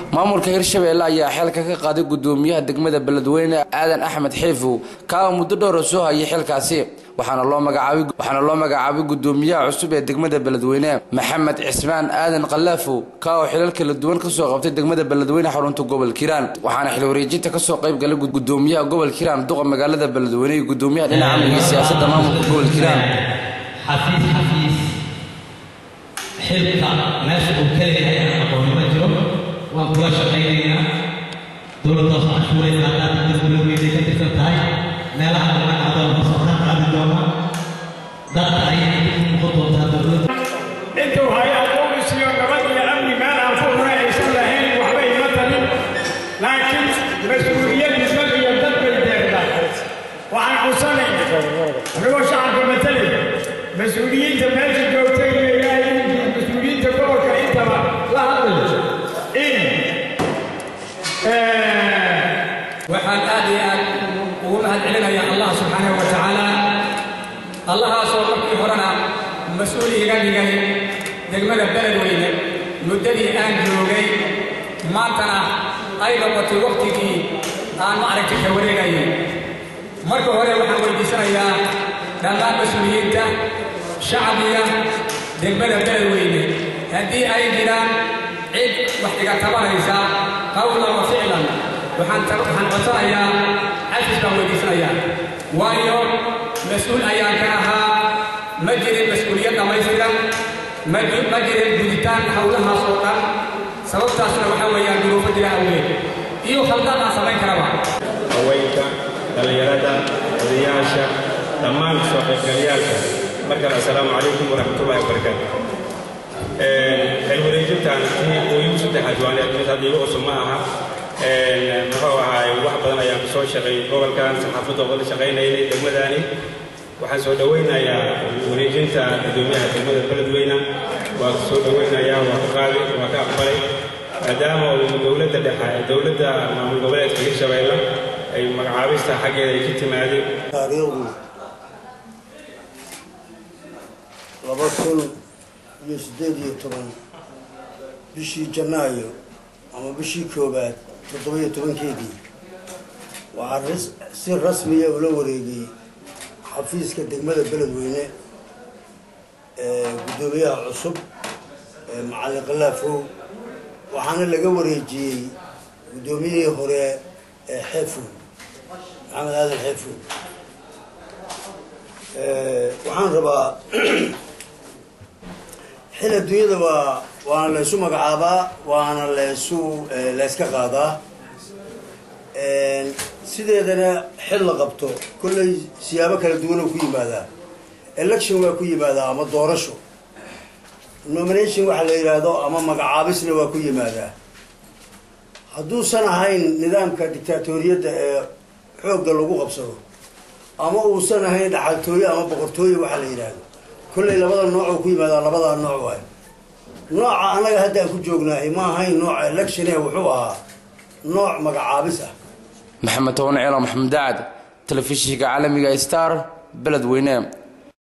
maamulka hirshabeelle ayaa xeelka ka qaaday gudoomiyaha degmada beledweyne aadan axmed xiifow kaa muddo dhowra soo hayay xilkaasi waxaana loo magacaabay waxaana loo magacaabay gudoomiyaha cusub ee degmada beledweyne maxamed cismaan aadan kalaafow kaa oo xilal kala duwan kasoo qabtay degmada beledweyne xarunta gobol kiiraan waxaana xil wareejinta kasoo qayb galay gudoomiyaha gobol kiiraan duqa magaalada beledweyne iyo gudoomiyaha dhinaca amniga siyaasadda maamulka gobol kiiraan xafiis xafiis xilka meesha uu ka leeyahay aan aqooni ma jiro waan kula shaqaynaynaa dowladda hoos cashuuraysa haddaad dowladweynay ka tirsan tahay meelaha dhammaan adoon hoos waxaan qaadi doonaa dadka ayay ku noqon doontaa dowladda intuu hay aqoonisiyo nabad iyo amni meel aan ku hore aysan lahayn waxba ima talin laakiin mas-uuliyad isag iyo dad bay deeqdaa waxaan codsanayna anigoo shacabka matalaya mas-uuliyiinta meesha joogta iyo ilaahay mas-uuliyiinta gobolka intaba la hadlayo in waxaan aad iyo aad ugu mahad celinayaa allah subxaanahu wa tacaala allahaasoo markii horena mas-uul iga dhigay degmada beledweyne muddadii aan joogay maantana ay noqotay wakhtigii aan ma aragtay ka wareegayay marka hore waxaan weydiisanayaa dhammaan mas-uuliyiinta shacbiga degmada beledweyne haddii ay jiraan cid wax iga tabanaysa qawlan wa ficlan waxaan waxaan codsanayaa cafis baan weydiisanayaa waayo mas-uul ayaan ka ahaa ma jirin mas-uuliyad dhammaystiran ma ma jirin guditaan howlahaas oo dhan sababtaasna waxaa weeyaan duruufo jira awgeed iyo khaldaan aan samayn karaba haweenka dhallinyarada odayaasha dhammaan soo qaybgalayaalka markale assalaamu calaykum waraxmatullahi wabarakaatu xil wareejintaan tii ooyigu saddexaad waan mid hadda igu cusub ma aha muxuu ahaay wax badan ayaan soo shaqeeyey gobolkan saxaafadda wada shaqaynaynay degmadaani waxaan soo dhowaynayaa wareejinta gudoomiyaha degmada beledweyne waa soo dhowaynayaa waa ka qaadi waa ka aqbalay maadaama uu dowladda dhexe dowladda maamul goboleedka hirshabeelle ay magacaabista xaggeeda ay ka timaadeen taariikhdu laba kun iyo siddeed iyo toban bishii janaayo ama bishii koowaad toddoba-iyo tobankeedii waxaa si rasmiya ula wareegay xafiiska degmada beledweyne ee guddoomiyaha cusub ee macallin kalaafow waxaana laga wareejiyey guddoomiyihii hore ee xeefow maxamed aadan xeefow waxaan rabaa xil adduunyada waa waana laysu magacaabaa waana laysu layska qaadaa sideedana xil la qabto kolley siyaabo kala duwan oo ku yimaadaa election waa ku yimaadaa ama doorasho nomination waxa la yidhaahdo ama magacaabisna waa ku yimaadaa hadduusan ahayn nidaamka dictaatoriyadda ee xoogga lagu qabsado ama uusan ahayn dhaxaltooye ama boqortooye waxa la yidhaahdo kolley labada noocoo ku yimaadaa labadaa nooc waay nooca annaga hadda aan ku joognahay ma ahayn nooca electione wuxuu ahaa nooc magacaabis ah maxamed toban ciilo maxamed dacad telefishinka caalamiga star beledweyne